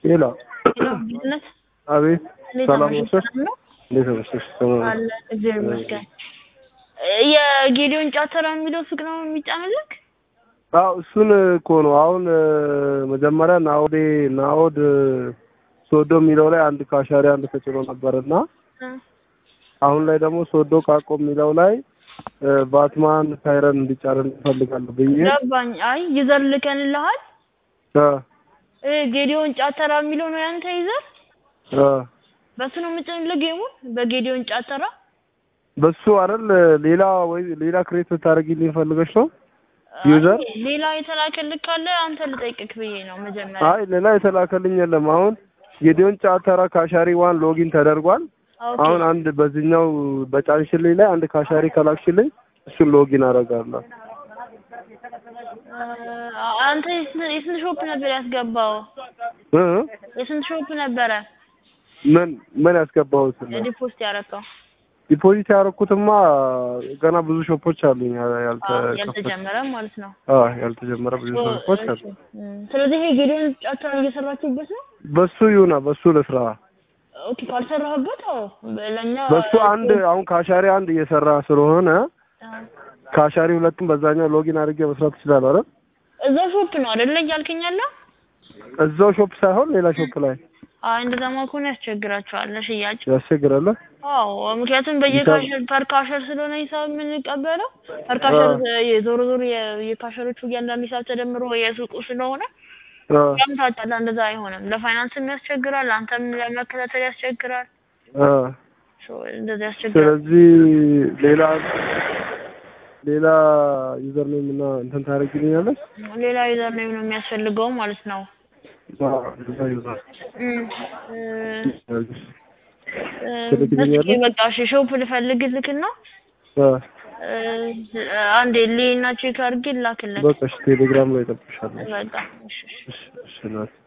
ሄሎ ሄሎ ጌትነት አቤት እንዴት ሰላም አመሸህ? ነሽ? ሰላም ነው እንዴት ነሽ? ሰላም ነሽ? አለ እግዚአብሔር ይመስገን። የጌዲዮን ጫተራ የሚለው ሱቅ ነው የሚጫንልክ? አዎ እሱን እኮ ነው አሁን እ፣ መጀመሪያ ናኦዴ ናኦድ እ፣ ሶዶ የሚለው ላይ አንድ ካሻሪ አንድ ተጭኖ ነበርና እ፣ አሁን ላይ ደግሞ ሶዶ ቃቆ የሚለው ላይ እ፣ ባትማን ሳይረን እንዲጫን እንፈልጋለሁ ብዬ ገባኝ። አይ ይዘር ልከንልሃል። እ፣ እ፣ ጌዲዮን ጫተራ የሚለው ነው ያንተ ይዘር? እ፣ በሱ ነው የምጭንልህ ጌሙን በጌዲዮን ጫተራ? በሱ አይደል ሌላ ወይ ሌላ ክሬት ብታደርጊልኝ ፈልገሽ ነው? ዩዘር? አይ፣ ሌላ የተላከልክ ካለ አንተ ልጠይቅክ ብዬ ነው መጀመሪያ። አይ ሌላ የተላከልኝ የለም። አሁን ጌዲዮን ጫተራ ካሻሪ ዋን ሎጊን ተደርጓል። ኦኬ አሁን አንድ በዚህኛው በጫንሽልኝ ላይ አንድ ካሻሪ ከላክሽልኝ እሱን ሎጊን አደርጋለሁ። እ፣ አንተ የስንት የስንት ሾፕ ነበር ያስገባው? እ? የስንት ሾፕ ነበረ ምን ምን ያስገባሁት ነው? ዲፖዚት ያረከው? ዲፖዚት ያደረኩትማ ገና ብዙ ሾፖች አሉኝ ያ- ያልተከፈቱ ያልተጀመረ ማለት ነው። አዎ ያልተጀመረ ብዙ ሾፖች አሉ። እም፣ ስለዚህ ይሄ ጌዲዮን ጫተራ እየሰራችሁበት ነው? በሱ ይሁና በሱ ልስራ። ኦኬ ካልሰራህበት፣ አዎ ለእኛ በሱ አንድ አሁን ካሻሪ አንድ እየሰራ ስለሆነ ካሻሪ ሁለቱም በዛኛው ሎጊን አድርጌ መስራት እችላለሁ አይደል? እዛ ሾፕ ነው አይደለ እያልከኝ ያለው? እዛው ሾፕ ሳይሆን ሌላ ሾፕ ላይ አይ እንደዛማ ከሆነ ያስቸግራቸዋል ለሽያጭ። ያስቸግራል። አዎ ምክንያቱም በየካሸር ፐር ካሸር ስለሆነ ሂሳብ የምንቀበለው ፐር ካሸር የዞሮ ዞሮ የ- የካሸሮቹ እያንዳንዱ ሂሳብ ተደምሮ የሱቁ ስለሆነ አ ያም ታውቃለህ፣ እንደዛ አይሆንም። ለፋይናንስም ያስቸግራል፣ አንተም ለመከታተል ያስቸግራል። አ ሶ እንደዛ ያስቸግራል። ስለዚህ ሌላ ሌላ ዩዘር ኔም እና እንትን ታደርጊልኛለሽ? ሌላ ዩዘር ኔም ነው የሚያስፈልገው ማለት ነው። አዎ ሌላ ዩዘር እም፣ እ፣ እ፣ ትልክልኛለህ? እስኪ በቃ እሺ ሾፕ ልፈልግልክና አ እ፣ አንዴ ሌና ቼክ አድርጌ ላክልክ። በቃ እሺ ቴሌግራም ላይ እጠብቅሻለሁ። በቃ እሺ እሺ። እሺ እሺ ናት